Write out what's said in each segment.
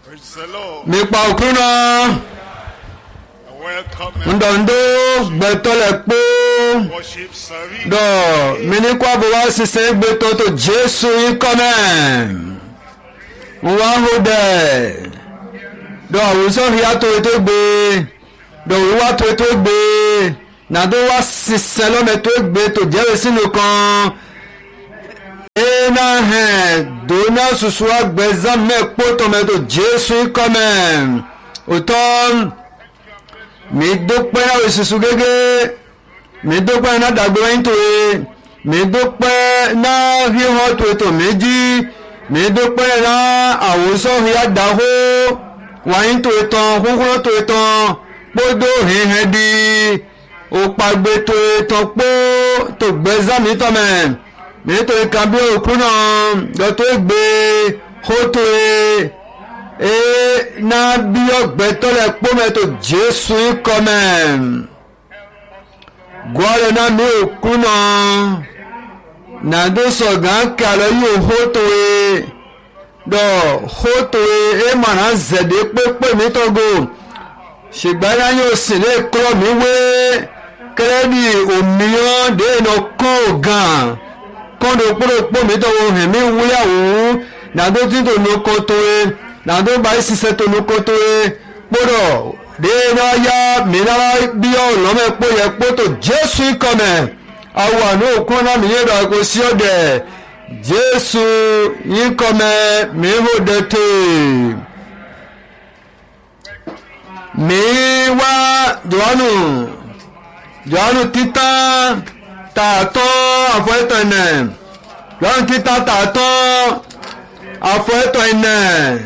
Praise the Lord. mipa òkúrúnà Welcome ndọ̀ndó gbẹ̀tọ́lẹ̀ kpó worship service. dọ̀ minikó abowá sísẹ́ gbẹ̀tọ́ tó jésù yín kọ́mẹ̀ wọ́n hó dẹ̀ dọ̀ àwùjọ hìyà tó ètò gbé dọ̀ wíwá tó ètò gbé nàdó wá sísẹ́ lọ́mẹ tó gbé tó jẹ́rìí sínú kan ena hɛn dona susu agbɛza mɛ kpɔtɔmɛ to jesu kɔmɛ òtɔ mi do pɛ na o susu gege mi do pɛ na dagbe wɛnyi to ye mi do pɛ na hihɔ to ye to mi dzi mi do pɛ na awosɔ hia daho wɛnyi to ye tɔn kukuro to ye tɔn kpodo hihɛ di okpagbe to ye tɔn kpo to gbɛza mi tɔmɛ nítorí kan bí òkú náà lọ́tọ́ gbé kótó e náà bí ọgbẹ́ tọ́lẹ̀ pọ́mẹ́tò jésù kọ́mẹ́ gbọ́dọ̀ náà bí òkú náà nàdó sọ̀gán kàlọ́ yóò kótó e dọ̀ kótó e é màná zẹ̀dẹ̀ pépé mi tọ́gò ṣùgbọ́n náà yóò sì lè kọ́ mi wé kẹ́lẹ́dì òmíràn déènà kó gan kọ́ńdé kpọ́dọ̀kpọ́ mi tọ́ wọ́n hẹ̀mí wúyàwó nàdó tí tó nu kótó ye nàdó báyìí sísẹ́ tó nu kótó ye kpọ́dọ̀ déédé ya mìíràn bí ọ̀ lọ́mọ kpó yẹ kpótó jésù kọ́mẹ̀ awọ àná òkú náà mi yé dọ̀ kó sí ọ̀dẹ̀ jésù yín kọ́mẹ̀ mi hó dẹ́tẹ̀ mi wá jọ̀wánu jọ̀wánu títàn tààtọ́ àfọ̀ẹ́tọ̀ ẹ̀nẹ̀ lọ́run títa tààtọ́ àfọ̀ẹ́tọ̀ ẹ̀nẹ̀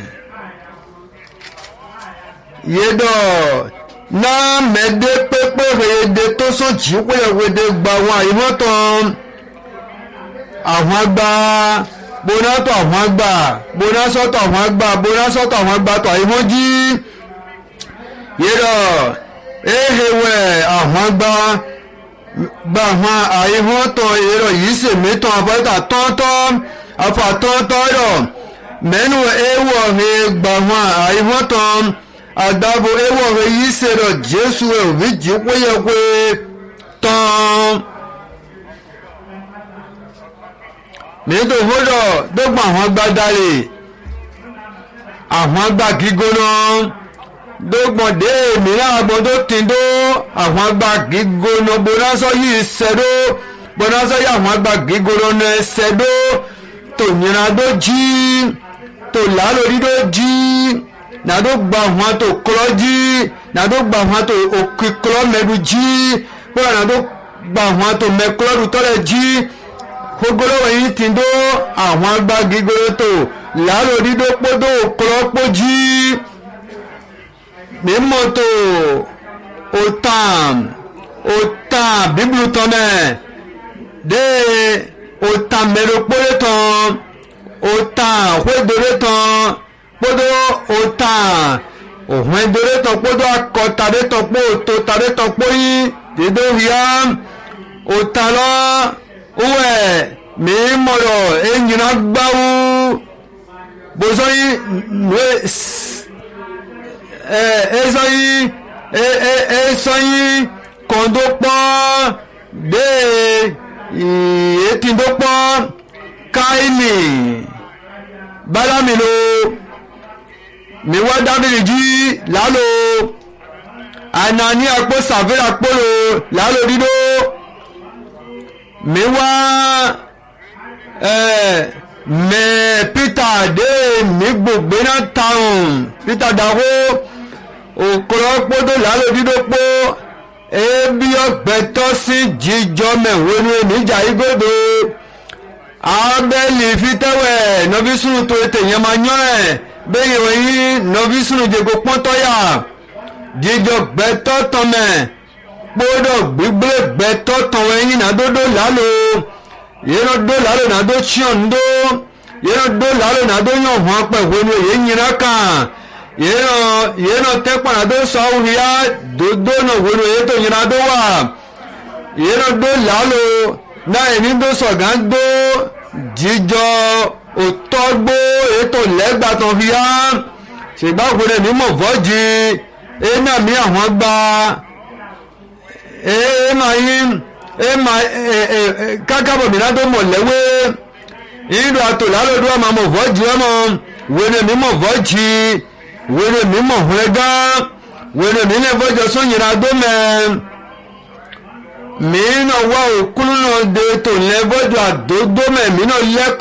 yédọ̀ náà mẹ́dẹ́ pépé rèédé tó sọ̀jì wéyẹ̀wédé gba àwọn àyíwọ́tàn àwọn àgbà bonátọ̀ àwọn àgbà bonásọ̀tọ̀ àwọn àgbà bonásọ̀tọ̀ àwọn àgbà tó àyíwọ́jí yédọ̀ ehewẹ̀ àwọn àgbà gba àwọn àìhàn tán èrò yìí sì mìtàn àfọ́tà tọ́ntọ́ àfàtọ́ntọ́ rọ̀ mẹ́nu ewọ̀ he gba àwọn àìhàn tán àdàbò ewọ̀ he yìí sì rọ̀ jésù ẹ̀ òbí jí péyẹ̀pé tán. nítorí fúdọ̀ dọ́gba àwọn gbadalè àwọn gbà gígbóná dógbọ̀dé mìíràn agbọ̀dọ̀ tìǹdó àwọn àgbà gígóná bonásọ yìí ṣẹ̀dó bonásọ yìí àwọn àgbà gígóná ní ṣẹ̀dó tòyìnrandó jí tòlálòdìdó jí nàdó gba àwọn tó kọlọ jí nàdó gba àwọn tó òkè kọlọ mẹdu jí kóra nàdó gba àwọn tó mẹkọlọdù tọlẹ jí gbogbo yìí tìǹdó àwọn àgbà gígóná tó lálòdìdó kpódó kọlọ kpó jí mímọ́tò òtàn òtàn bíbélù tán mẹ́ dé òtàn mẹ́rọ̀kpọ́lé tán òtàn òhwédoré tán kpódó òtàn òhwédoré tán kpódó akọtàdé tán kpó òtòtàdé tán kpó yí dédé wíyá òtàn lọ wúwẹ̀ mímọ́lọ̀ ẹ̀yìnà gbáwó bọ́sọ̀ yí nùwé ezoyi esoyi kọndo kpọ de etindo kpọ kaini balamilo miwa dabili ji lalo anani akpo savira kpolo lalo dido miwa mẹ peter de mi gbogbo náà taun peter daho òkúrọ̀ kpódó lálòdìdókpó ebi ọgbẹ́tọ́ sí jíjọ mẹ́wòó ní oníjà igodo abẹ́lì fitẹ́wẹ̀ nọ́bísùnù tó ètè yẹn máa yán ẹ̀ bẹ́ẹ̀ wọ̀nyí nọ́bísùnù jẹ́gbó pọ́ntọ́yà jíjọ gbẹ́tọ́ tọ́mẹ̀ kpódó gbígbé gbẹ́tọ́ tọ́wẹ́ yín nàdódó lálò yẹ́nà dó lálò nàdó tíọ̀n dó yẹ́nà dó lálò nàdó yàn hàn pẹ̀ wọ́n ní èyí nyina kàn yeno yeno tekpana do sɔw ya do do no wolo ye to nyina do wa yeno do lalo na eni do sɔgan do jíjọ òtọ́gbó ètò lẹ́gbàtàn fi há ṣègbà òkúrẹ́ mi mọ̀ fọ́jì ẹ̀nà mi àwọn gba ẹ̀ẹ́mà yín ẹ̀ẹ́mà kákàbọ̀ mi náà tó mọ̀ lẹ́wé ìlú àtòlálòdù ọmọ mọ̀ fọ́jì ọmọ wẹ́rẹ́ mi mọ̀ fọ́jì wẹ́rẹ́ mi mọ̀ hùrẹ́gá wẹ́rẹ́ mi lẹ́ fọ́jọ́ sóyìnrà dómẹ́ mí náà wá òkúlù náà dé tòun lẹ́ fọ́jọ́ àdódómẹ́ mi náà lẹ́kọ̀ọ́.